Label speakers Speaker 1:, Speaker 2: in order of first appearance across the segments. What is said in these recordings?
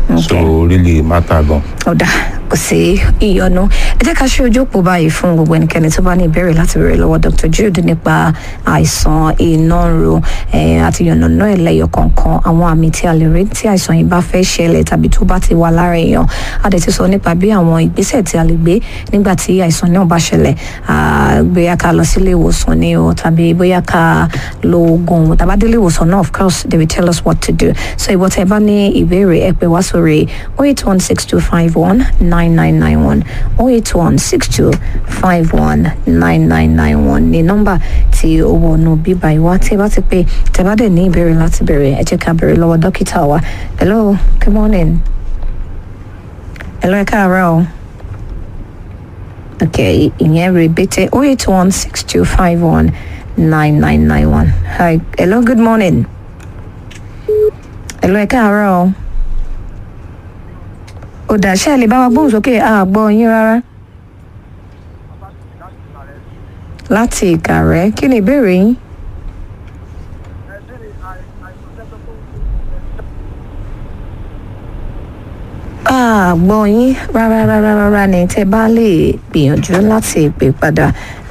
Speaker 1: so really matter gan.
Speaker 2: ọ̀dà kò sí ìyọnu ẹ jẹ́ ká ṣe ojú òpó báyìí fún gbogbo ẹnikẹ́ni tó bá ní ìbéèrè láti béèrè lọ́wọ́ dr jude nípa àìsàn iná ro àti yànnàná ẹlẹ́yọ kọ̀ọ̀kan àwọn àmì tí a lè rí tí àìsàn yìí bá fẹ́ ṣẹlẹ̀ tàbí tó bá ti wà lára èèyàn a dẹ̀ ti sọ nípa bí àwọn ìgbésẹ̀ tí a lè gbé nígbà tí àìsàn náà bá ṣẹlẹ̀ bóyá ká lọ sílé ìwòsàn ni o tàbí bóyá ká lo oògùn tàbá délé ìwòsàn náà of course they will tell us what to do so ìwọ tẹ bá ní ìbéèrè ẹ pè wá sórí oh eight one six two five one nine nine nine one oh eight one six two five one nine nine nine one ní nọ́mbà tí ó wọnú bíbá ìwá tí ẹ bá ti pé tẹ bá dẹ̀ ní ìbéèrè láti béèrè ẹ jẹ́ ká béèrè lọ́wọ́ dókítà wa hello good morning hello ẹ káàárọ̀ o okay ìyẹn rè bété oh eight one six two five one nine nine nine one hi hello good morning hello ẹ káàárọ̀ o ó dà ṣe lè bá wa gbóhùn sókè àgbọ̀ yín rárá. láti ìkàrẹ́ kí ni ìbéèrè yín. àgbọ̀ yín rárá rárá rárá ni tẹ́ bá lè gbìyànjú láti pè padà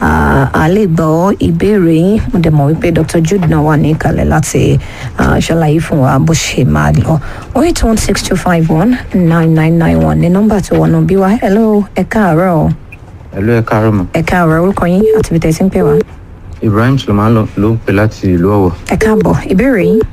Speaker 2: a lè gbọ́ ìbéèrè yín mo dẹ̀ mọ̀ wípé dr jude náà wà ní ìkàlẹ̀ láti ṣàlàyé fún wa bó ṣe máa lọ oh eight one six two five one nine nine nine one ní nọ́mbà tó wọnú bí wa hello ẹ káàárọ̀ o.
Speaker 3: hello ẹ káàárọ̀ mọ̀.
Speaker 2: ẹ káàárọ̀ orúkọ yín àti ibi tẹ̀sí ń pè wá.
Speaker 3: ibrahim suleman ló ń pè láti ìlú ọ̀wọ̀.
Speaker 2: ẹ káàbọ̀ ìbéèrè yín.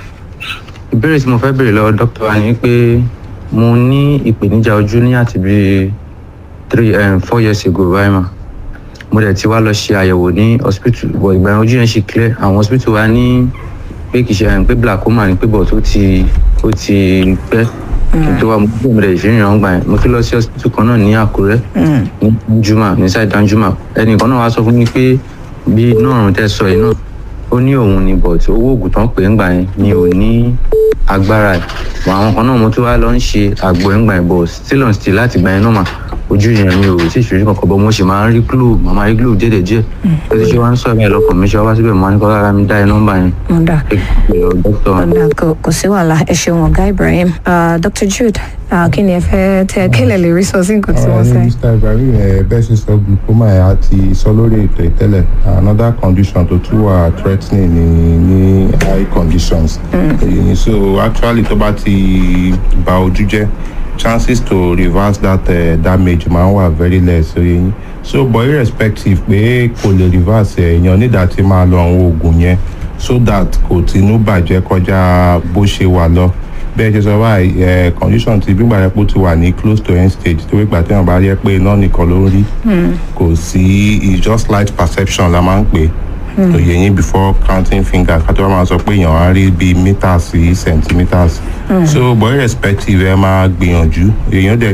Speaker 3: ìbéèrè tí mo fẹ́ béèrè lọ́wọ́ dókítà wa ni pé mo ní ìpèníjà ojú ní àti bíi three um, four years ago báyìí mà mo dẹ̀ ti wá lọ ṣe àyẹ̀wò ní hospital bọ̀ ìgbà yẹn ojú yẹn ṣe clear àwọn hospital wa ní pé kì í ṣe pé glaucoma ni pé bọ̀ tó ti ó ti pẹ́ kí n tó wá mo kúrò mo dẹ̀ ìfìrìnà ọgbà yẹn mo tún lọ sí hospital kan náà ní àkúrẹ́ ní danjuma ní side danjuma ẹnìkan náà wá sọ fún mi pé bí náà tẹ́ sọ yìí náà ó ní òun ni but owó oògùn tán pè ń gbà yẹn ni ò ní agbára ẹ̀ àwọn kan náà mo tún wá lọ ń ṣe àgbo ẹ̀ ń gbà yẹn but still on still láti gbà yẹn náà mà ojú yẹn mi ò tí ì ṣojú kankan bọ́ mo ṣe máa ń rí glue màmá rí glue díẹ̀ díẹ̀ ó ti ṣe wá ń sọ ẹ̀ lọ́kàn mi ṣe wá síbẹ̀ mo á ní kọ́ rárá mi dá ẹ nọ́mbà yẹn.
Speaker 2: mo dà
Speaker 3: dókítà
Speaker 2: ọ̀dà kò sí wàhálà ẹ ṣeun ọ̀gá ibrahim dr jude kí ni ẹ fẹ́ tẹ kílẹ̀ lè rí sọ sí nǹkan tí wọ́n
Speaker 1: ní
Speaker 2: sẹ́.
Speaker 1: mr ibrahim ẹ bẹ́ẹ̀ ṣe sọ glaucoma ẹ̀ àti sọ lórí ètò ìtẹ́lẹ̀ another condition tó tún wà threatening ní ní eye conditions èyí ni so actually tó bá ti ba ojú jẹ́ chances to reverse that uh, damage máa ń wà very less oye yín so but irrespective pé kò lè reverse ẹ̀ èèyàn nígbà tí máa lọ àwọn oògùn yẹn so that kò tinú bàjẹ́ kọjá bó ṣe wà lọ bẹ́ẹ̀ ṣe sọ báyìí ẹ̀ condition ti gbígbà yẹn pé ó ti wà ní close to end stage tó wípé àti wọn bá yẹ pé iná nìkan ló ń rí kò sí it's just light perception la máa ń pè òye yín before counting fingers ká tó wá máa sọ pé èèyàn á rí bíi meters sí centimeters so but irrespective ẹ máa gbìyànjú èèyàn dẹ̀